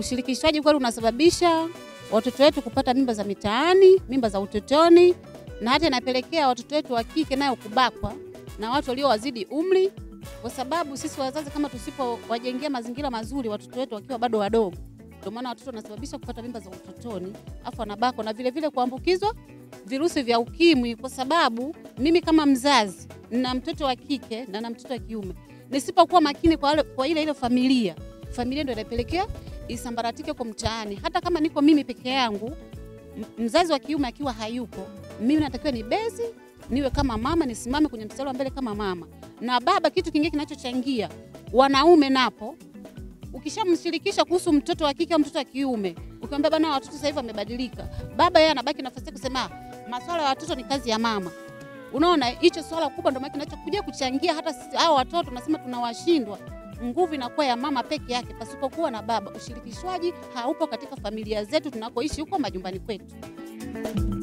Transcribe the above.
Ushirikishwaji kweli unasababisha watoto wetu kupata mimba za mitaani, mimba za utotoni, na hata inapelekea watoto wetu wa kike nayo kubakwa na watu waliowazidi umri, kwa sababu sisi wazazi kama tusipowajengea mazingira mazuri watoto wetu wakiwa bado wadogo, ndio maana watoto wanasababisha kupata mimba za utotoni, afu wanabakwa na vile vile kuambukizwa virusi vya ukimwi, kwa sababu mimi kama mzazi na mtoto wa kike na na mtoto wa kiume nisipokuwa makini kwa, wale, kwa ile ile familia, familia ndio inapelekea isambaratike kwa mtaani. Hata kama niko mimi peke yangu, m- mzazi wa kiume akiwa hayupo, mimi natakiwa ni bezi niwe kama mama, nisimame kwenye mstari wa mbele kama mama. Na baba, kitu kingine kinachochangia wanaume napo, ukishamshirikisha kuhusu mtoto wa kike au mtoto wa kiume, ukimwambia bana, watoto sasa hivi wamebadilika, baba yeye anabaki nafasi yake kusema masuala ya watoto ni kazi ya mama. Unaona, hicho swala kubwa ndio maana kinachokuja kuchangia hata sisi hao watoto nasema tunawashindwa. Nguvu inakuwa ya mama peke yake pasipokuwa na baba. Ushirikishwaji haupo katika familia zetu tunakoishi huko majumbani kwetu.